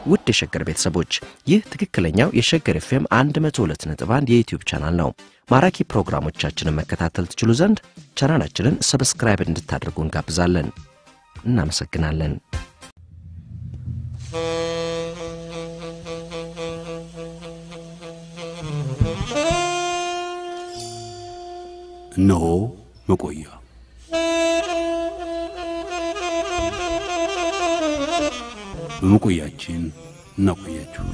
ውድ የሸገር ቤተሰቦች ይህ ትክክለኛው የሸገር ኤፍኤም 102.1 የዩትዩብ ቻናል ነው። ማራኪ ፕሮግራሞቻችንን መከታተል ትችሉ ዘንድ ቻናላችንን ሰብስክራይብ እንድታደርጉ እንጋብዛለን። እናመሰግናለን። እነሆ መቆያ በመቆያችን እናቆያችሁ።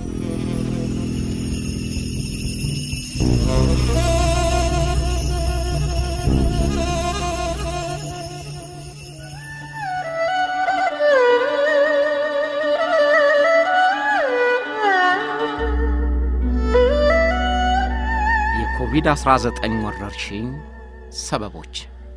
የኮቪድ-19 ወረርሽኝ ሰበቦች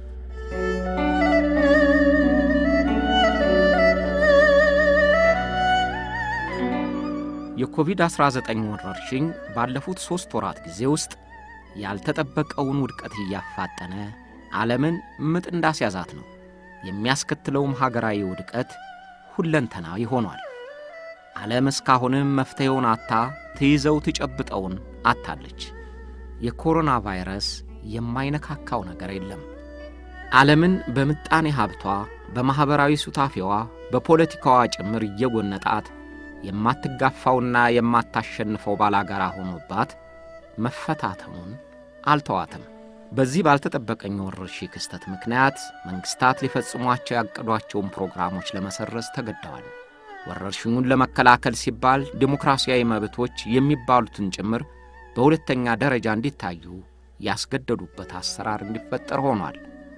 የኮቪድ-19 ወረርሽኝ ባለፉት ሦስት ወራት ጊዜ ውስጥ ያልተጠበቀውን ውድቀት እያፋጠነ ዓለምን ምጥ እንዳስያዛት ነው። የሚያስከትለውም ሀገራዊ ውድቀት ሁለንተናዊ ሆኗል። ዓለም እስካሁንም መፍትሔውን አታ ትይዘው ትጨብጠውን አታለች። የኮሮና ቫይረስ የማይነካካው ነገር የለም። ዓለምን በምጣኔ ሀብቷ፣ በማኅበራዊ ሱታፌዋ፣ በፖለቲካዋ ጭምር እየጎነጣት የማትጋፋውና የማታሸንፈው ባላጋራ ሆኖባት መፈታተኑን አልተዋትም። በዚህ ባልተጠበቀኝ ወረርሽኝ ክስተት ምክንያት መንግሥታት ሊፈጽሟቸው ያቀዷቸውን ፕሮግራሞች ለመሰረዝ ተገደዋል። ወረርሽኙን ለመከላከል ሲባል ዴሞክራሲያዊ መብቶች የሚባሉትን ጭምር በሁለተኛ ደረጃ እንዲታዩ ያስገደዱበት አሰራር እንዲፈጠር ሆኗል።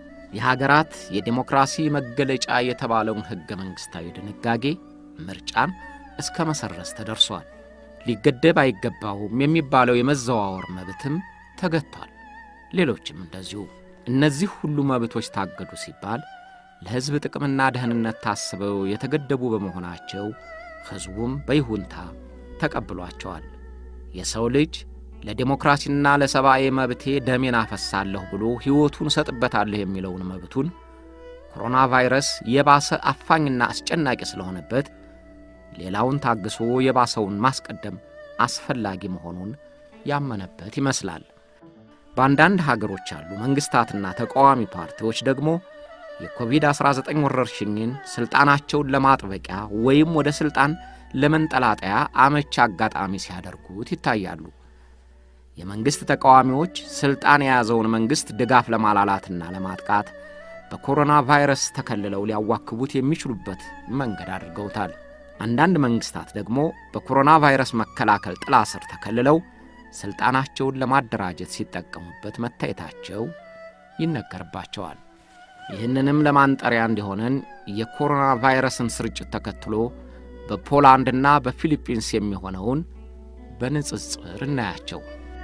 የሀገራት የዴሞክራሲ መገለጫ የተባለውን ሕገ መንግሥታዊ ድንጋጌ ምርጫን እስከ መሰረዝ ተደርሷል። ሊገደብ አይገባውም የሚባለው የመዘዋወር መብትም ተገጥቷል። ሌሎችም እንደዚሁ። እነዚህ ሁሉ መብቶች ታገዱ ሲባል ለሕዝብ ጥቅምና ደህንነት ታስበው የተገደቡ በመሆናቸው ሕዝቡም በይሁንታ ተቀብሏቸዋል። የሰው ልጅ ለዴሞክራሲና ለሰብአዊ መብቴ ደሜን አፈሳለሁ ብሎ ሕይወቱን እሰጥበታለሁ የሚለውን መብቱን ኮሮና ቫይረስ የባሰ አፋኝና አስጨናቂ ስለሆነበት ሌላውን ታግሶ የባሰውን ማስቀደም አስፈላጊ መሆኑን ያመነበት ይመስላል። በአንዳንድ ሀገሮች ያሉ መንግሥታትና ተቃዋሚ ፓርቲዎች ደግሞ የኮቪድ-19 ወረርሽኝን ሥልጣናቸውን ለማጥበቂያ ወይም ወደ ሥልጣን ለመንጠላጠያ አመች አጋጣሚ ሲያደርጉት ይታያሉ። የመንግሥት ተቃዋሚዎች ሥልጣን የያዘውን መንግሥት ድጋፍ ለማላላትና ለማጥቃት በኮሮና ቫይረስ ተከልለው ሊያዋክቡት የሚችሉበት መንገድ አድርገውታል። አንዳንድ መንግሥታት ደግሞ በኮሮና ቫይረስ መከላከል ጥላ ስር ተከልለው ሥልጣናቸውን ለማደራጀት ሲጠቀሙበት መታየታቸው ይነገርባቸዋል። ይህንንም ለማንጠሪያ እንዲሆነን የኮሮና ቫይረስን ስርጭት ተከትሎ በፖላንድና በፊሊፒንስ የሚሆነውን በንጽጽር እናያቸው።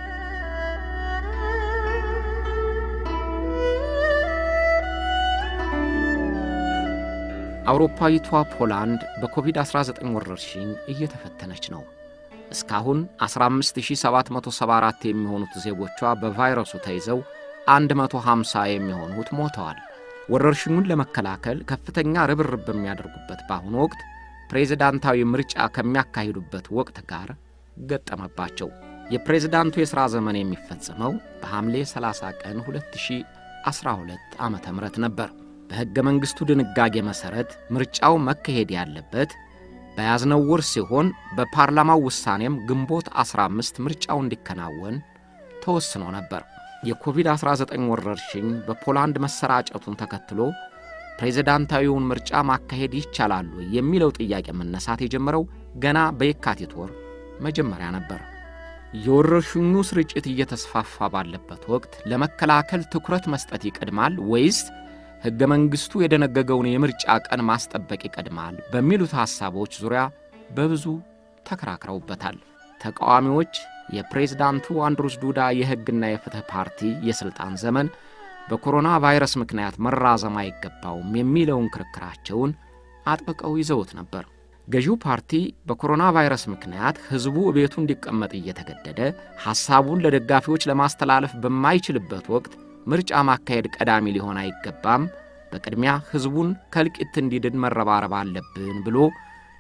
አውሮፓዊቷ ፖላንድ በኮቪድ-19 ወረርሽኝ እየተፈተነች ነው። እስካሁን 15774 የሚሆኑት ዜጎቿ በቫይረሱ ተይዘው 150 የሚሆኑት ሞተዋል። ወረርሽኙን ለመከላከል ከፍተኛ ርብርብ በሚያደርጉበት በአሁኑ ወቅት ፕሬዝዳንታዊ ምርጫ ከሚያካሂዱበት ወቅት ጋር ገጠመባቸው። የፕሬዝዳንቱ የሥራ ዘመን የሚፈጸመው በሐምሌ 30 ቀን 2012 ዓ ም ነበር። በሕገ መንግሥቱ ድንጋጌ መሠረት ምርጫው መካሄድ ያለበት በያዝነው ወር ሲሆን በፓርላማው ውሳኔም ግንቦት 15 ምርጫው እንዲከናወን ተወስኖ ነበር። የኮቪድ-19 ወረርሽኝ በፖላንድ መሰራጨቱን ተከትሎ ፕሬዝዳንታዊውን ምርጫ ማካሄድ ይቻላሉ የሚለው ጥያቄ መነሳት የጀመረው ገና በየካቲት ወር መጀመሪያ ነበር። የወረርሽኙ ስርጭት እየተስፋፋ ባለበት ወቅት ለመከላከል ትኩረት መስጠት ይቀድማል ወይስ ሕገ መንግሥቱ የደነገገውን የምርጫ ቀን ማስጠበቅ ይቀድማል በሚሉት ሐሳቦች ዙሪያ በብዙ ተከራክረውበታል። ተቃዋሚዎች የፕሬዝዳንቱ አንድሩስ ዱዳ የሕግና የፍትሕ ፓርቲ የሥልጣን ዘመን በኮሮና ቫይረስ ምክንያት መራዘም አይገባውም የሚለውን ክርክራቸውን አጥብቀው ይዘውት ነበር። ገዢው ፓርቲ በኮሮና ቫይረስ ምክንያት ሕዝቡ ቤቱ እንዲቀመጥ እየተገደደ ሐሳቡን ለደጋፊዎች ለማስተላለፍ በማይችልበት ወቅት ምርጫ ማካሄድ ቀዳሚ ሊሆን አይገባም፣ በቅድሚያ ሕዝቡን ከእልቂት እንዲድን መረባረብ አለብን ብሎ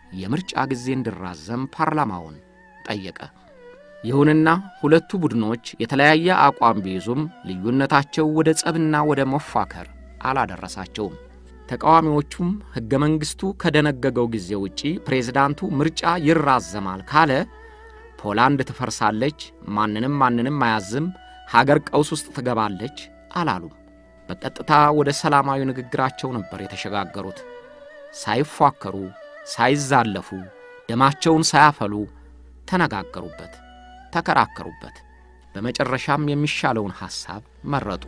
የምርጫ ጊዜ እንዲራዘም ፓርላማውን ጠየቀ። ይሁንና ሁለቱ ቡድኖች የተለያየ አቋም ቢይዙም ልዩነታቸው ወደ ጸብና ወደ መፋከር አላደረሳቸውም። ተቃዋሚዎቹም ሕገ መንግሥቱ ከደነገገው ጊዜ ውጪ ፕሬዝዳንቱ ምርጫ ይራዘማል ካለ ፖላንድ ትፈርሳለች፣ ማንንም ማንንም አያዝም፣ ሀገር ቀውስ ውስጥ ትገባለች አላሉም። በቀጥታ ወደ ሰላማዊ ንግግራቸው ነበር የተሸጋገሩት። ሳይፏከሩ፣ ሳይዛለፉ፣ ደማቸውን ሳያፈሉ ተነጋገሩበት፣ ተከራከሩበት። በመጨረሻም የሚሻለውን ሐሳብ መረጡ።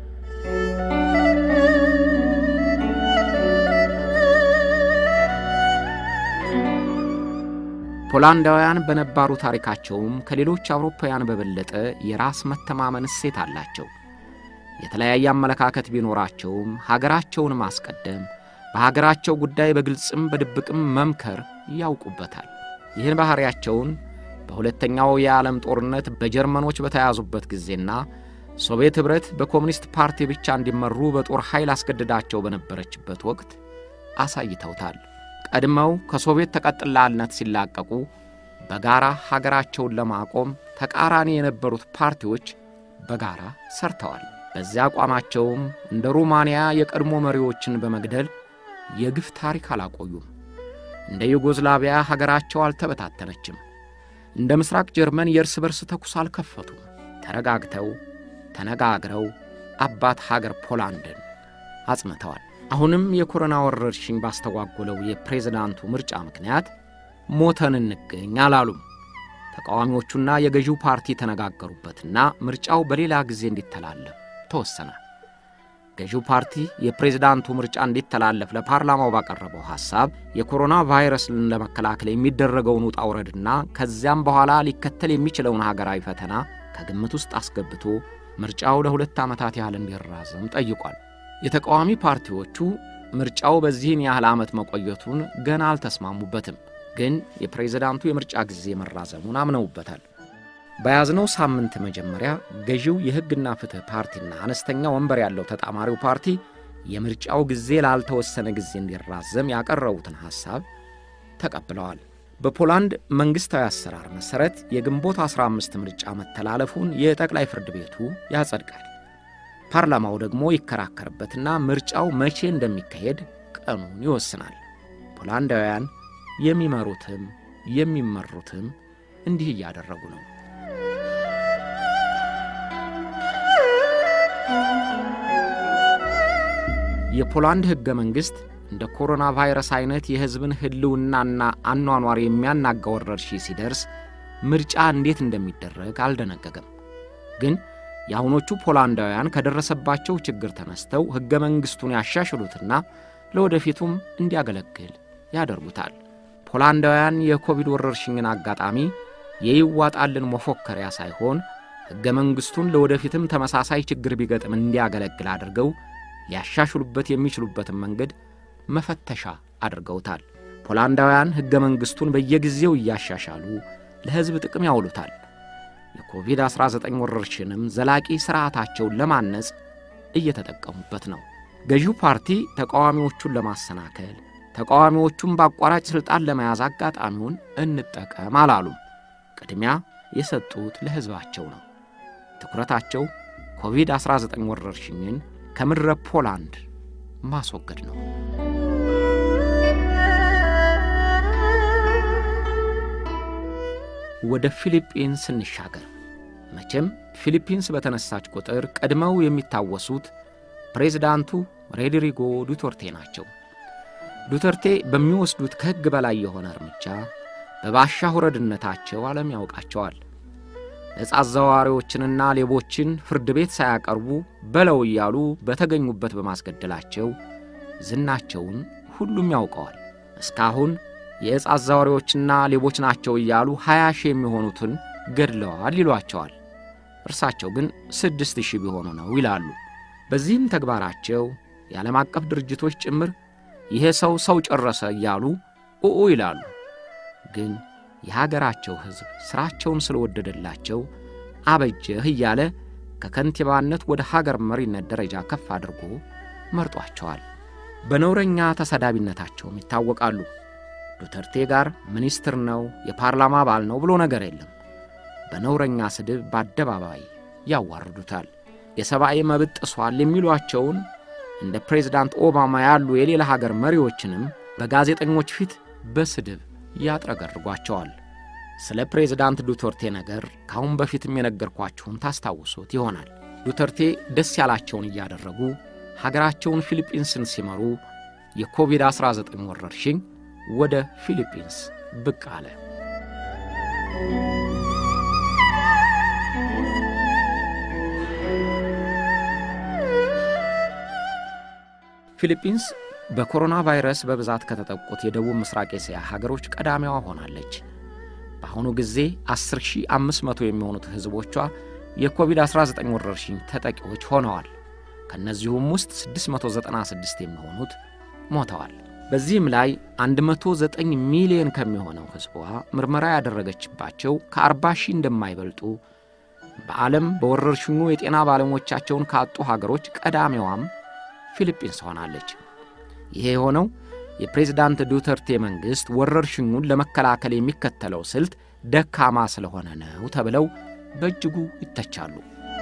ፖላንዳውያን በነባሩ ታሪካቸውም ከሌሎች አውሮፓውያን በበለጠ የራስ መተማመን እሴት አላቸው። የተለያየ አመለካከት ቢኖራቸውም ሀገራቸውን ማስቀደም፣ በሀገራቸው ጉዳይ በግልጽም በድብቅም መምከር ያውቁበታል። ይህን ባሕሪያቸውን በሁለተኛው የዓለም ጦርነት በጀርመኖች በተያዙበት ጊዜና ሶቪየት ኅብረት በኮሙኒስት ፓርቲ ብቻ እንዲመሩ በጦር ኃይል አስገድዳቸው በነበረችበት ወቅት አሳይተውታል። ቀድመው ከሶቪየት ተቀጥላነት ሲላቀቁ በጋራ ሀገራቸውን ለማቆም ተቃራኒ የነበሩት ፓርቲዎች በጋራ ሰርተዋል። በዚያ አቋማቸውም እንደ ሩማንያ የቀድሞ መሪዎችን በመግደል የግፍ ታሪክ አላቆዩም። እንደ ዩጎዝላቪያ ሀገራቸው አልተበታተነችም። እንደ ምስራቅ ጀርመን የእርስ በርስ ተኩስ አልከፈቱም። ተረጋግተው ተነጋግረው አባት ሀገር ፖላንድን አጽንተዋል። አሁንም የኮሮና ወረርሽኝ ባስተጓጎለው የፕሬዝዳንቱ ምርጫ ምክንያት ሞተን እንገኝ አላሉም። ተቃዋሚዎቹና የገዢው ፓርቲ ተነጋገሩበትና ምርጫው በሌላ ጊዜ እንዲተላለፍ ተወሰነ። ገዢው ፓርቲ የፕሬዝዳንቱ ምርጫ እንዲተላለፍ ለፓርላማው ባቀረበው ሐሳብ የኮሮና ቫይረስን ለመከላከል የሚደረገውን ውጣ ውረድና ከዚያም በኋላ ሊከተል የሚችለውን ሀገራዊ ፈተና ከግምት ውስጥ አስገብቶ ምርጫው ለሁለት ዓመታት ያህል እንዲራዘም ጠይቋል። የተቃዋሚ ፓርቲዎቹ ምርጫው በዚህን ያህል ዓመት መቆየቱን ገና አልተስማሙበትም፣ ግን የፕሬዝዳንቱ የምርጫ ጊዜ መራዘሙን አምነውበታል። በያዝነው ሳምንት መጀመሪያ ገዢው የሕግና ፍትሕ ፓርቲና አነስተኛ ወንበር ያለው ተጣማሪው ፓርቲ የምርጫው ጊዜ ላልተወሰነ ጊዜ እንዲራዘም ያቀረቡትን ሐሳብ ተቀብለዋል። በፖላንድ መንግሥታዊ አሰራር መሠረት የግንቦት 15 ምርጫ መተላለፉን የጠቅላይ ፍርድ ቤቱ ያጸድቃል። ፓርላማው ደግሞ ይከራከርበትና ምርጫው መቼ እንደሚካሄድ ቀኑን ይወስናል። ፖላንዳውያን የሚመሩትም የሚመሩትም እንዲህ እያደረጉ ነው። የፖላንድ ሕገ መንግሥት እንደ ኮሮና ቫይረስ አይነት የሕዝብን ሕልውናና አኗኗር የሚያናጋ ወረርሽኝ ሲደርስ ምርጫ እንዴት እንደሚደረግ አልደነገገም። ግን የአሁኖቹ ፖላንዳውያን ከደረሰባቸው ችግር ተነስተው ሕገ መንግሥቱን ያሻሽሉትና ለወደፊቱም እንዲያገለግል ያደርጉታል። ፖላንዳውያን የኮቪድ ወረርሽኝን አጋጣሚ የይዋጣልን መፎከሪያ ሳይሆን ሕገ መንግሥቱን ለወደፊትም ተመሳሳይ ችግር ቢገጥም እንዲያገለግል አድርገው ሊያሻሽሉበት የሚችሉበትን መንገድ መፈተሻ አድርገውታል። ፖላንዳውያን ሕገ መንግሥቱን በየጊዜው እያሻሻሉ ለሕዝብ ጥቅም ያውሉታል። የኮቪድ-19 ወረርሽንም ዘላቂ ሥርዓታቸውን ለማነጽ እየተጠቀሙበት ነው። ገዢው ፓርቲ ተቃዋሚዎቹን ለማሰናከል፣ ተቃዋሚዎቹን በአቋራጭ ሥልጣን ለመያዝ አጋጣሚውን እንጠቀም አላሉም። ቅድሚያ የሰጡት ለሕዝባቸው ነው። ትኩረታቸው ኮቪድ-19 ወረርሽኝን ከምድረ ፖላንድ ማስወገድ ነው። ወደ ፊሊጲንስ እንሻገር። መቼም ፊሊፒንስ በተነሳች ቁጥር ቀድመው የሚታወሱት ፕሬዝዳንቱ ሮድሪጎ ዱተርቴ ናቸው። ዱተርቴ በሚወስዱት ከሕግ በላይ የሆነ እርምጃ በባሻ ሁረድነታቸው ዓለም ያውቃቸዋል። ነጻ አዘዋዋሪዎችንና ሌቦችን ፍርድ ቤት ሳያቀርቡ በለው እያሉ በተገኙበት በማስገደላቸው ዝናቸውን ሁሉም ያውቀዋል። እስካሁን የዕፅ አዘዋዋሪዎችና ሌቦች ናቸው እያሉ ሀያ ሺህ የሚሆኑትን ገድለዋል ይሏቸዋል። እርሳቸው ግን ስድስት ሺህ ቢሆኑ ነው ይላሉ። በዚህም ተግባራቸው የዓለም አቀፍ ድርጅቶች ጭምር ይሄ ሰው ሰው ጨረሰ እያሉ ኡኡ ይላሉ። ግን የሀገራቸው ሕዝብ ሥራቸውን ስለወደደላቸው አበጀህ እያለ ከከንቲባነት ወደ ሀገር መሪነት ደረጃ ከፍ አድርጎ መርጧቸዋል። በነውረኛ ተሰዳቢነታቸውም ይታወቃሉ። ዱተርቴ ጋር ሚኒስትር ነው፣ የፓርላማ አባል ነው ብሎ ነገር የለም። በነውረኛ ስድብ በአደባባይ ያዋርዱታል። የሰብአዊ መብት ጥሷል የሚሏቸውን እንደ ፕሬዝዳንት ኦባማ ያሉ የሌላ ሀገር መሪዎችንም በጋዜጠኞች ፊት በስድብ ያጥረገርጓቸዋል። ስለ ፕሬዝዳንት ዱተርቴ ነገር ከአሁን በፊትም የነገርኳችሁን ታስታውሱት ይሆናል። ዱተርቴ ደስ ያላቸውን እያደረጉ ሀገራቸውን ፊሊጲንስን ሲመሩ የኮቪድ-19 ወረርሽኝ ወደ ፊሊጲንስ ብቅ አለ። ፊሊጲንስ በኮሮና ቫይረስ በብዛት ከተጠቁት የደቡብ ምስራቅ እስያ ሀገሮች ቀዳሚዋ ሆናለች። በአሁኑ ጊዜ 10500 የሚሆኑት ሕዝቦቿ የኮቪድ-19 ወረርሽኝ ተጠቂዎች ሆነዋል። ከእነዚሁም ውስጥ 696 የሚሆኑት ሞተዋል። በዚህም ላይ 109 ሚሊዮን ከሚሆነው ሕዝቧ ምርመራ ያደረገችባቸው ከ40 ሺህ እንደማይበልጡ በዓለም በወረርሽኙ የጤና ባለሙያዎቻቸውን ካጡ ሀገሮች ቀዳሚዋም ፊሊጲንስ ሆናለች። ይሄ የሆነው የፕሬዝዳንት ዱተርቴ መንግሥት ወረርሽኙን ለመከላከል የሚከተለው ስልት ደካማ ስለሆነ ነው ተብለው በእጅጉ ይተቻሉ።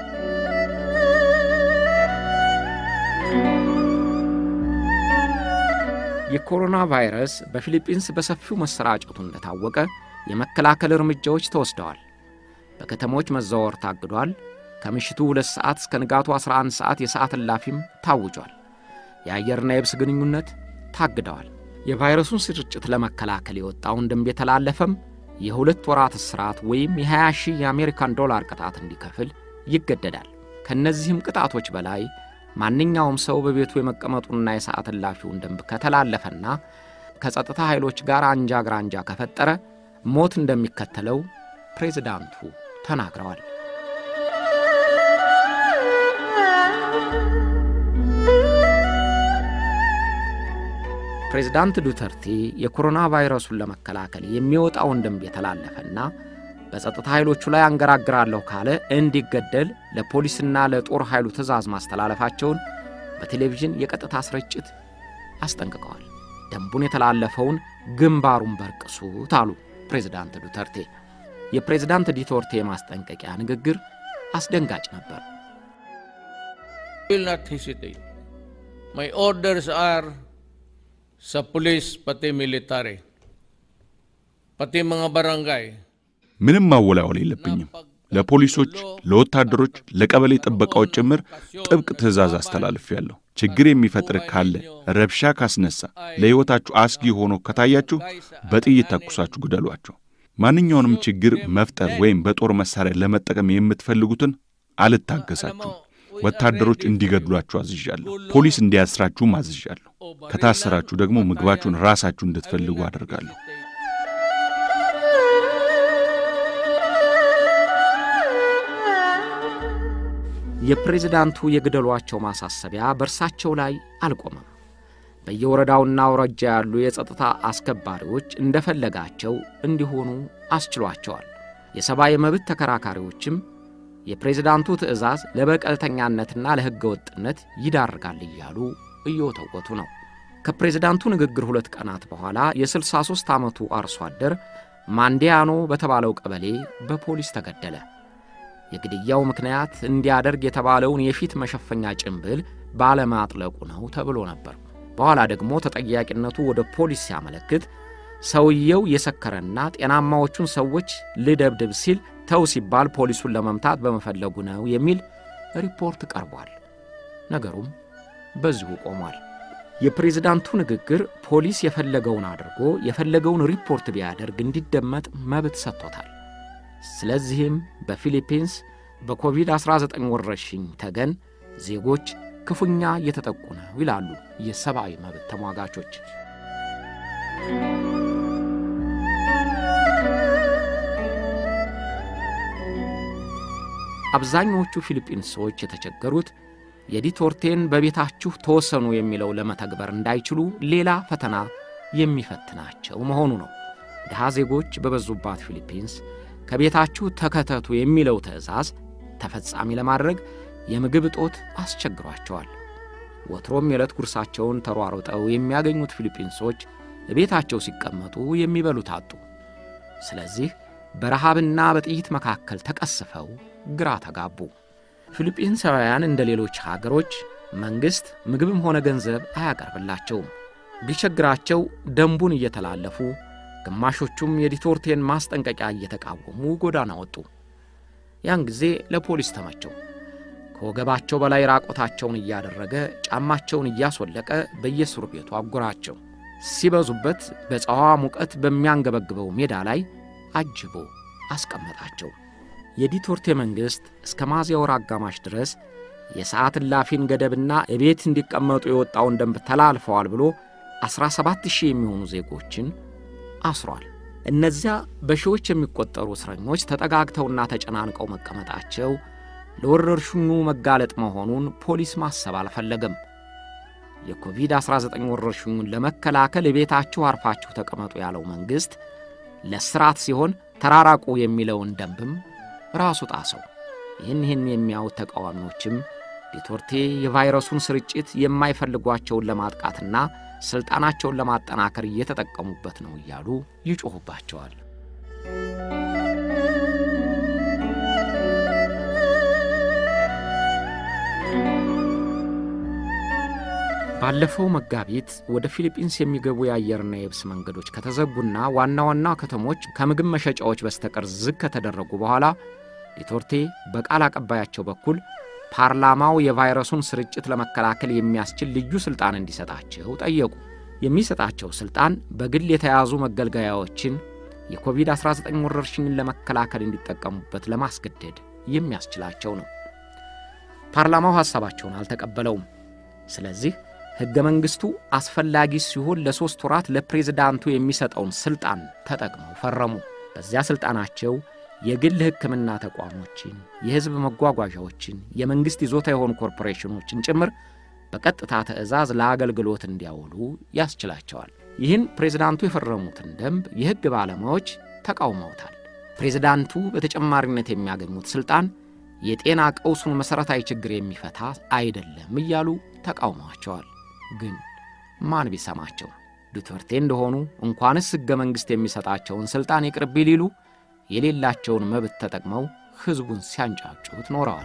የኮሮና ቫይረስ በፊሊጲንስ በሰፊው መሰራጨቱ እንደታወቀ የመከላከል እርምጃዎች ተወስደዋል። በከተሞች መዘዋወር ታግዷል። ከምሽቱ 2 ሰዓት እስከ ንጋቱ 11 ሰዓት የሰዓት እላፊም ታውጇል። የአየርና የብስ ግንኙነት ታግደዋል። የቫይረሱን ስርጭት ለመከላከል የወጣውን ደንብ የተላለፈም የሁለት ወራት እስራት ወይም የ20 ሺህ የአሜሪካን ዶላር ቅጣት እንዲከፍል ይገደዳል። ከእነዚህም ቅጣቶች በላይ ማንኛውም ሰው በቤቱ የመቀመጡንና የሰዓት እላፊውን ደንብ ከተላለፈና ከጸጥታ ኃይሎች ጋር አንጃ ግራንጃ ከፈጠረ ሞት እንደሚከተለው ፕሬዝዳንቱ ተናግረዋል። ፕሬዝዳንት ዱተርቴ የኮሮና ቫይረሱን ለመከላከል የሚወጣውን ደንብ የተላለፈና በጸጥታ ኃይሎቹ ላይ አንገራግራለሁ ካለ እንዲገደል ለፖሊስና ለጦር ኃይሉ ትዕዛዝ ማስተላለፋቸውን በቴሌቪዥን የቀጥታ ስርጭት አስጠንቅቀዋል። ደንቡን የተላለፈውን ግንባሩን በርቅሱት አሉ ፕሬዝዳንት ዱተርቴ። የፕሬዝዳንት ዱተርቴ የማስጠንቀቂያ ንግግር አስደንጋጭ ነበር። will not hesitate. My orders are sa pulis pati military. Pati mga barangay. ምንም ማወላወል የለብኝም። ለፖሊሶች፣ ለወታደሮች፣ ለቀበሌ ጥበቃዎች ጭምር ጥብቅ ትዕዛዝ አስተላልፌያለሁ። ችግር የሚፈጥር ካለ ረብሻ ካስነሳ፣ ለሕይወታችሁ አስጊ ሆኖ ከታያችሁ በጥይት ተኩሳችሁ ግደሏቸው። ማንኛውንም ችግር መፍጠር ወይም በጦር መሳሪያ ለመጠቀም የምትፈልጉትን አልታገሳችሁም። ወታደሮች እንዲገድሏችሁ አዝዣለሁ። ፖሊስ እንዲያስራችሁም አዝዣለሁ። ከታሰራችሁ ደግሞ ምግባችሁን ራሳችሁ እንድትፈልጉ አደርጋለሁ። የፕሬዝዳንቱ የግደሏቸው ማሳሰቢያ በእርሳቸው ላይ አልቆመም። በየወረዳውና አውራጃ ያሉ የጸጥታ አስከባሪዎች እንደፈለጋቸው እንዲሆኑ አስችሏቸዋል። የሰብአዊ መብት ተከራካሪዎችም የፕሬዝዳንቱ ትዕዛዝ ለበቀልተኛነትና ለሕገ ወጥነት ይዳርጋል እያሉ እየወተወቱ ነው። ከፕሬዝዳንቱ ንግግር ሁለት ቀናት በኋላ የ63 ዓመቱ አርሶ አደር ማንዲያኖ በተባለው ቀበሌ በፖሊስ ተገደለ። የግድያው ምክንያት እንዲያደርግ የተባለውን የፊት መሸፈኛ ጭንብል ባለማጥለቁ ነው ተብሎ ነበር። በኋላ ደግሞ ተጠያቂነቱ ወደ ፖሊስ ሲያመለክት ሰውየው የሰከረና ጤናማዎቹን ሰዎች ልደብድብ ሲል ተው ሲባል ፖሊሱን ለመምታት በመፈለጉ ነው የሚል ሪፖርት ቀርቧል። ነገሩም በዚሁ ቆሟል። የፕሬዝዳንቱ ንግግር ፖሊስ የፈለገውን አድርጎ የፈለገውን ሪፖርት ቢያደርግ እንዲደመጥ መብት ሰጥቶታል። ስለዚህም በፊሊፒንስ በኮቪድ-19 ወረርሽኝ ተገን ዜጎች ክፉኛ እየተጠቁ ነው ይላሉ የሰብአዊ መብት ተሟጋቾች። አብዛኞቹ ፊሊጲንሶች የተቸገሩት የዱተርቴን በቤታችሁ ተወሰኑ የሚለው ለመተግበር እንዳይችሉ ሌላ ፈተና የሚፈትናቸው መሆኑ ነው። ድሃ ዜጎች በበዙባት ፊሊፒንስ ከቤታችሁ ተከተቱ የሚለው ትዕዛዝ ተፈጻሚ ለማድረግ የምግብ እጦት አስቸግሯቸዋል። ወትሮም የዕለት ጉርሳቸውን ተሯሩጠው የሚያገኙት ፊሊጲንሶች ቤታቸው ሲቀመጡ የሚበሉት አጡ። ስለዚህ በረሃብና በጥይት መካከል ተቀስፈው ግራ ተጋቡ። ፊሊጲንሳውያን እንደ ሌሎች ሀገሮች መንግሥት ምግብም ሆነ ገንዘብ አያቀርብላቸውም። ቢቸግራቸው ደንቡን እየተላለፉ ግማሾቹም የዲቶርቴን ማስጠንቀቂያ እየተቃወሙ ጎዳና ወጡ። ያን ጊዜ ለፖሊስ ተመቸው። ከወገባቸው በላይ ራቆታቸውን እያደረገ ጫማቸውን እያስወለቀ በየእስር ቤቱ አጎራቸው። ሲበዙበት በፀዋ ሙቀት በሚያንገበግበው ሜዳ ላይ አጅቦ አስቀመጣቸው። የዲቶርቴ መንግሥት እስከ ሚያዝያ ወር አጋማሽ ድረስ የሰዓት እላፊን ገደብና እቤት እንዲቀመጡ የወጣውን ደንብ ተላልፈዋል ብሎ 17 ሺህ የሚሆኑ ዜጎችን አስሯል። እነዚያ በሺዎች የሚቆጠሩ እስረኞች ተጠጋግተውና ተጨናንቀው መቀመጣቸው ለወረርሽኙ መጋለጥ መሆኑን ፖሊስ ማሰብ አልፈለገም። የኮቪድ-19 ወረርሽኙን ለመከላከል ቤታችሁ አርፋችሁ ተቀመጡ ያለው መንግሥት ለስራት ሲሆን ተራራቁ የሚለውን ደንብም ራሱ ጣሰው። ይህን ይህን የሚያዩት ተቃዋሚዎችም ዲቶርቴ የቫይረሱን ስርጭት የማይፈልጓቸውን ለማጥቃትና ሥልጣናቸውን ለማጠናከር እየተጠቀሙበት ነው እያሉ ይጮኹባቸዋል። ባለፈው መጋቢት ወደ ፊሊጲንስ የሚገቡ የአየርና የብስ መንገዶች ከተዘጉና ዋና ዋና ከተሞች ከምግብ መሸጫዎች በስተቀር ዝግ ከተደረጉ በኋላ ዲቶርቴ በቃል አቀባያቸው በኩል ፓርላማው የቫይረሱን ስርጭት ለመከላከል የሚያስችል ልዩ ሥልጣን እንዲሰጣቸው ጠየቁ። የሚሰጣቸው ሥልጣን በግል የተያዙ መገልገያዎችን የኮቪድ-19 ወረርሽኝን ለመከላከል እንዲጠቀሙበት ለማስገደድ የሚያስችላቸው ነው። ፓርላማው ሐሳባቸውን አልተቀበለውም። ስለዚህ ሕገ መንግሥቱ አስፈላጊ ሲሆን ለሦስት ወራት ለፕሬዝዳንቱ የሚሰጠውን ሥልጣን ተጠቅመው ፈረሙ። በዚያ ሥልጣናቸው የግል ሕክምና ተቋሞችን፣ የሕዝብ መጓጓዣዎችን፣ የመንግሥት ይዞታ የሆኑ ኮርፖሬሽኖችን ጭምር በቀጥታ ትዕዛዝ ለአገልግሎት እንዲያውሉ ያስችላቸዋል። ይህን ፕሬዝዳንቱ የፈረሙትን ደንብ የሕግ ባለሙያዎች ተቃውመውታል። ፕሬዝዳንቱ በተጨማሪነት የሚያገኙት ሥልጣን የጤና ቀውሱን መሠረታዊ ችግር የሚፈታ አይደለም እያሉ ተቃውመዋቸዋል። ግን ማን ቢሰማቸው? ዱተርቴ እንደሆኑ እንኳንስ ሕገ መንግሥት የሚሰጣቸውን ሥልጣን ይቅርብ ሊሉ የሌላቸውን መብት ተጠቅመው ሕዝቡን ሲያንጫጩት ኖረዋል።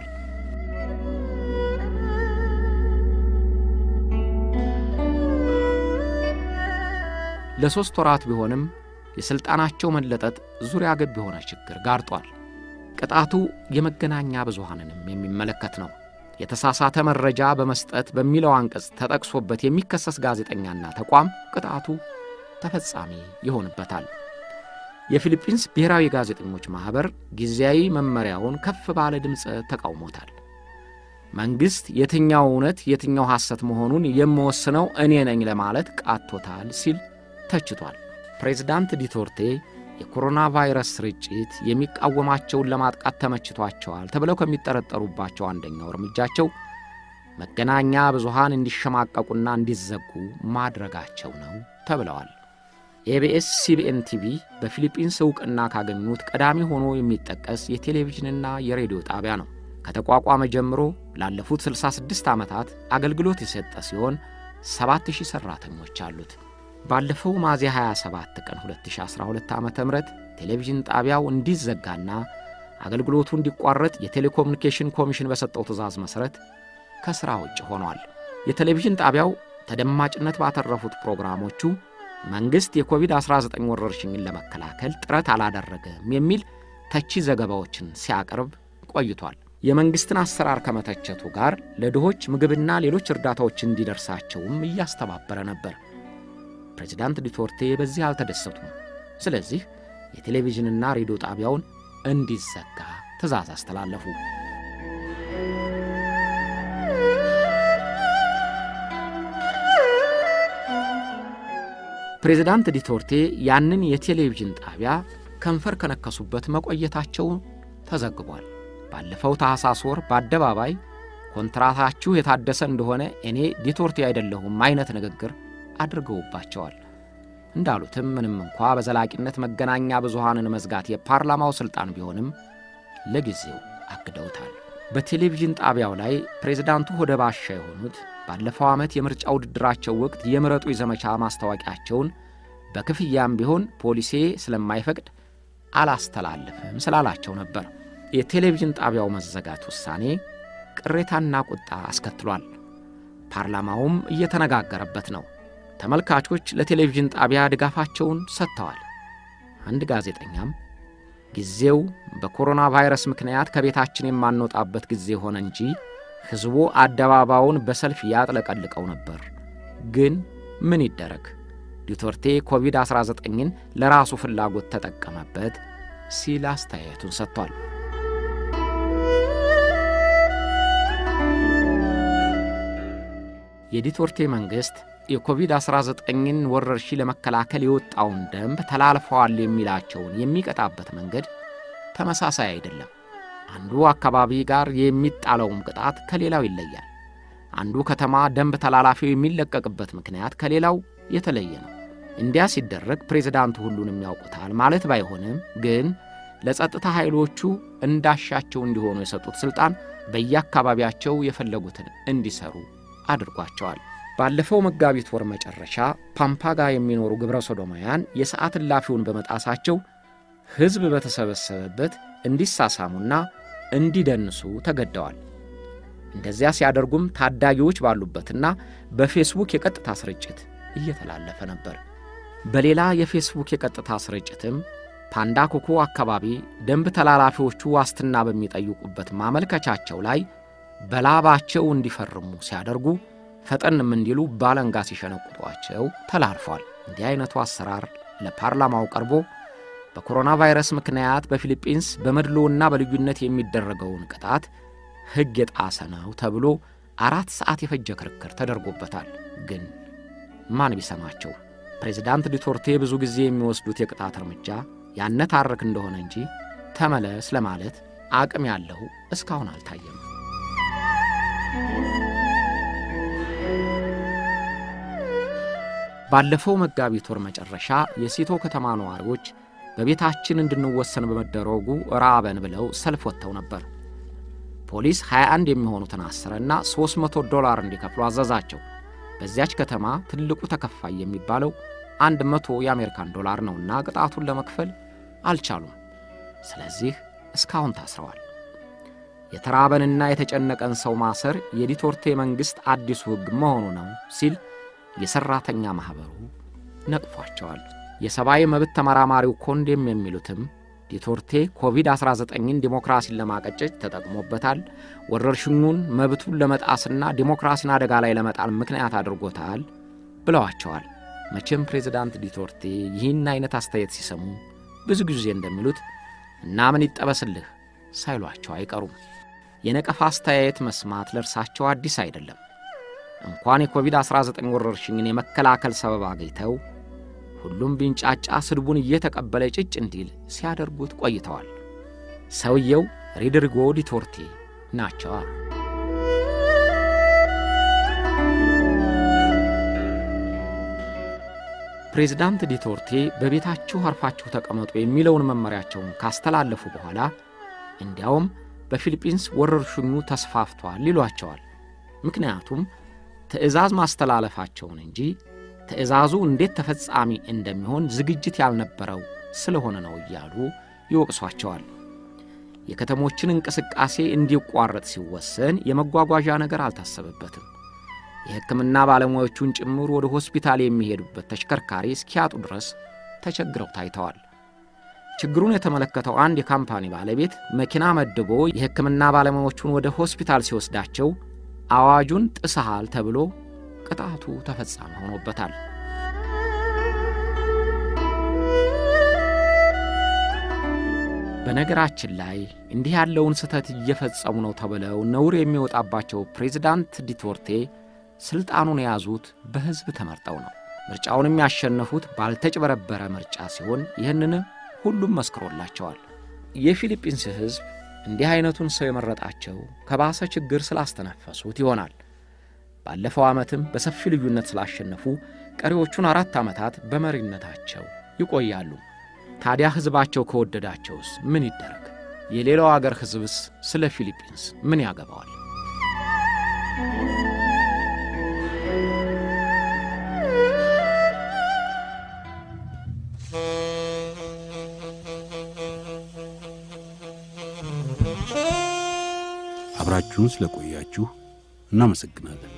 ለሦስት ወራት ቢሆንም የሥልጣናቸው መለጠጥ ዙሪያ ገብ የሆነ ችግር ጋርጧል። ቅጣቱ የመገናኛ ብዙሃንንም የሚመለከት ነው። የተሳሳተ መረጃ በመስጠት በሚለው አንቀጽ ተጠቅሶበት የሚከሰስ ጋዜጠኛና ተቋም ቅጣቱ ተፈጻሚ ይሆንበታል። የፊሊፒንስ ብሔራዊ ጋዜጠኞች ማኅበር ጊዜያዊ መመሪያውን ከፍ ባለ ድምፅ ተቃውሞታል። መንግሥት የትኛው እውነት የትኛው ሐሰት መሆኑን የምወስነው እኔ ነኝ ለማለት ቃቶታል ሲል ተችቷል። ፕሬዝዳንት ዲቶርቴ የኮሮና ቫይረስ ስርጭት የሚቃወማቸውን ለማጥቃት ተመችቷቸዋል ተብለው ከሚጠረጠሩባቸው አንደኛው እርምጃቸው መገናኛ ብዙሃን እንዲሸማቀቁና እንዲዘጉ ማድረጋቸው ነው ተብለዋል። ኤቢኤስ ሲቢኤን ቲቪ በፊሊጲንስ ዕውቅና ካገኙት ቀዳሚ ሆኖ የሚጠቀስ የቴሌቪዥንና የሬዲዮ ጣቢያ ነው። ከተቋቋመ ጀምሮ ላለፉት 66 ዓመታት አገልግሎት የሰጠ ሲሆን 7000 ሠራተኞች አሉት። ባለፈው ሚያዝያ 27 ቀን 2012 ዓ ም ቴሌቪዥን ጣቢያው እንዲዘጋና አገልግሎቱ እንዲቋረጥ የቴሌኮሙኒኬሽን ኮሚሽን በሰጠው ትዕዛዝ መሠረት ከሥራ ውጭ ሆኗል። የቴሌቪዥን ጣቢያው ተደማጭነት ባተረፉት ፕሮግራሞቹ መንግሥት የኮቪድ-19 ወረርሽኝን ለመከላከል ጥረት አላደረገም የሚል ተቺ ዘገባዎችን ሲያቀርብ ቆይቷል። የመንግሥትን አሰራር ከመተቸቱ ጋር ለድሆች ምግብና ሌሎች እርዳታዎች እንዲደርሳቸውም እያስተባበረ ነበር። ፕሬዚዳንት ዱተርቴ በዚህ አልተደሰቱም። ስለዚህ የቴሌቪዥንና ሬዲዮ ጣቢያውን እንዲዘጋ ትዕዛዝ አስተላለፉ። ፕሬዚዳንት ዲቶርቴ ያንን የቴሌቪዥን ጣቢያ ከንፈር ከነከሱበት መቆየታቸው ተዘግቧል። ባለፈው ታኅሳስ ወር በአደባባይ ኮንትራታችሁ የታደሰ እንደሆነ እኔ ዲቶርቴ አይደለሁም አይነት ንግግር አድርገውባቸዋል። እንዳሉትም ምንም እንኳ በዘላቂነት መገናኛ ብዙሃንን መዝጋት የፓርላማው ሥልጣን ቢሆንም ለጊዜው አግደውታል። በቴሌቪዥን ጣቢያው ላይ ፕሬዝዳንቱ ሆደ ባሻ የሆኑት ባለፈው ዓመት የምርጫ ውድድራቸው ወቅት የምረጡ የዘመቻ ማስታወቂያቸውን በክፍያም ቢሆን ፖሊሴ ስለማይፈቅድ አላስተላልፍም ስላላቸው ነበር። የቴሌቪዥን ጣቢያው መዘጋት ውሳኔ ቅሬታና ቁጣ አስከትሏል። ፓርላማውም እየተነጋገረበት ነው። ተመልካቾች ለቴሌቪዥን ጣቢያ ድጋፋቸውን ሰጥተዋል። አንድ ጋዜጠኛም ጊዜው በኮሮና ቫይረስ ምክንያት ከቤታችን የማንወጣበት ጊዜ ሆነ እንጂ ሕዝቡ አደባባዩን በሰልፍ ያጥለቀልቀው ነበር። ግን ምን ይደረግ፣ ዱተርቴ ኮቪድ-19ን ለራሱ ፍላጎት ተጠቀመበት ሲል አስተያየቱን ሰጥቷል። የዱተርቴ መንግሥት የኮቪድ-19ን ወረርሽኝ ለመከላከል የወጣውን ደንብ ተላልፈዋል የሚላቸውን የሚቀጣበት መንገድ ተመሳሳይ አይደለም። አንዱ አካባቢ ጋር የሚጣለውም ቅጣት ከሌላው ይለያል። አንዱ ከተማ ደንብ ተላላፊው የሚለቀቅበት ምክንያት ከሌላው የተለየ ነው። እንዲያ ሲደረግ ፕሬዝዳንቱ ሁሉንም ያውቁታል ማለት ባይሆንም ግን ለጸጥታ ኃይሎቹ እንዳሻቸው እንዲሆኑ የሰጡት ሥልጣን በየአካባቢያቸው የፈለጉትን እንዲሰሩ አድርጓቸዋል። ባለፈው መጋቢት ወር መጨረሻ ፓምፓጋ የሚኖሩ ግብረ ሶዶማውያን የሰዓት እላፊውን በመጣሳቸው ሕዝብ በተሰበሰበበት እንዲሳሳሙና እንዲደንሱ ተገደዋል። እንደዚያ ሲያደርጉም ታዳጊዎች ባሉበትና በፌስቡክ የቀጥታ ስርጭት እየተላለፈ ነበር። በሌላ የፌስቡክ የቀጥታ ስርጭትም ፓንዳ ኮኮ አካባቢ ደንብ ተላላፊዎቹ ዋስትና በሚጠይቁበት ማመልከቻቸው ላይ በላባቸው እንዲፈርሙ ሲያደርጉ ፈጠንም እንዲሉ ባለንጋ ሲሸነቁጧቸው ተላልፏል። እንዲህ አይነቱ አሰራር ለፓርላማው ቀርቦ በኮሮና ቫይረስ ምክንያት በፊሊጲንስ በመድሎና በልዩነት የሚደረገውን ቅጣት ሕግ የጣሰ ነው ተብሎ አራት ሰዓት የፈጀ ክርክር ተደርጎበታል። ግን ማን ቢሰማቸው? ፕሬዚዳንት ዱተርቴ ብዙ ጊዜ የሚወስዱት የቅጣት እርምጃ ያነታርክ እንደሆነ እንጂ ተመለስ ለማለት አቅም ያለው እስካሁን አልታየም። ባለፈው መጋቢት ወር መጨረሻ የሲቶ ከተማ ነዋሪዎች በቤታችን እንድንወሰን በመደረጉ ራበን ብለው ሰልፍ ወጥተው ነበር። ፖሊስ 21 የሚሆኑትን አሰረና 300 ዶላር እንዲከፍሉ አዘዛቸው። በዚያች ከተማ ትልቁ ተከፋይ የሚባለው 100 የአሜሪካን ዶላር ነውና ቅጣቱን ለመክፈል አልቻሉም። ስለዚህ እስካሁን ታስረዋል። የተራበንና የተጨነቀን ሰው ማሰር የዱተርቴ መንግሥት አዲሱ ሕግ መሆኑ ነው ሲል የሠራተኛ ማኅበሩ ነቅፏቸዋል። የሰብአዊ መብት ተመራማሪው ኮንዴም የሚሉትም ዱተርቴ ኮቪድ-19ን ዲሞክራሲን ለማቀጨጭ ተጠቅሞበታል፣ ወረርሽኙን መብቱን ለመጣስና ዲሞክራሲን አደጋ ላይ ለመጣል ምክንያት አድርጎታል ብለዋቸዋል። መቼም ፕሬዚዳንት ዱተርቴ ይህን አይነት አስተያየት ሲሰሙ ብዙ ጊዜ እንደሚሉት እና ምን ይጠበስልህ ሳይሏቸው አይቀሩም። የነቀፋ አስተያየት መስማት ለእርሳቸው አዲስ አይደለም። እንኳን የኮቪድ-19 ወረርሽኝን የመከላከል ሰበብ አግኝተው ሁሉም ቢንጫጫ ስድቡን እየተቀበለ ጭጭ እንዲል ሲያደርጉት ቆይተዋል። ሰውየው ሮድሪጎ ዱተርቴ ናቸዋ። ፕሬዝዳንት ዱተርቴ በቤታችሁ አርፋችሁ ተቀመጡ የሚለውን መመሪያቸውን ካስተላለፉ በኋላ እንዲያውም በፊሊጲንስ ወረርሽኙ ተስፋፍቷል ይሏቸዋል። ምክንያቱም ትዕዛዝ ማስተላለፋቸውን እንጂ ትዕዛዙ እንዴት ተፈጻሚ እንደሚሆን ዝግጅት ያልነበረው ስለሆነ ነው እያሉ ይወቅሷቸዋል። የከተሞችን እንቅስቃሴ እንዲቋረጥ ሲወሰን የመጓጓዣ ነገር አልታሰበበትም። የሕክምና ባለሙያዎቹን ጭምር ወደ ሆስፒታል የሚሄዱበት ተሽከርካሪ እስኪያጡ ድረስ ተቸግረው ታይተዋል። ችግሩን የተመለከተው አንድ የካምፓኒ ባለቤት መኪና መድቦ የሕክምና ባለሙያዎቹን ወደ ሆስፒታል ሲወስዳቸው አዋጁን ጥሰሃል ተብሎ ቅጣቱ ተፈጻሚ ሆኖበታል። በነገራችን ላይ እንዲህ ያለውን ስህተት እየፈጸሙ ነው ተብለው ነውር የሚወጣባቸው ፕሬዚዳንት ዱተርቴ ሥልጣኑን የያዙት በሕዝብ ተመርጠው ነው። ምርጫውንም ያሸነፉት ባልተጭበረበረ ምርጫ ሲሆን ይህንን ሁሉም መስክሮላቸዋል። የፊሊጲንስ ሕዝብ እንዲህ አይነቱን ሰው የመረጣቸው ከባሰ ችግር ስላስተነፈሱት ይሆናል። ባለፈው ዓመትም በሰፊ ልዩነት ስላሸነፉ ቀሪዎቹን አራት ዓመታት በመሪነታቸው ይቆያሉ። ታዲያ ሕዝባቸው ከወደዳቸውስ ምን ይደረግ? የሌላው አገር ሕዝብስ ስለ ፊሊጲንስ ምን ያገባዋል? አብራችሁን ስለቆያችሁ እናመሰግናለን።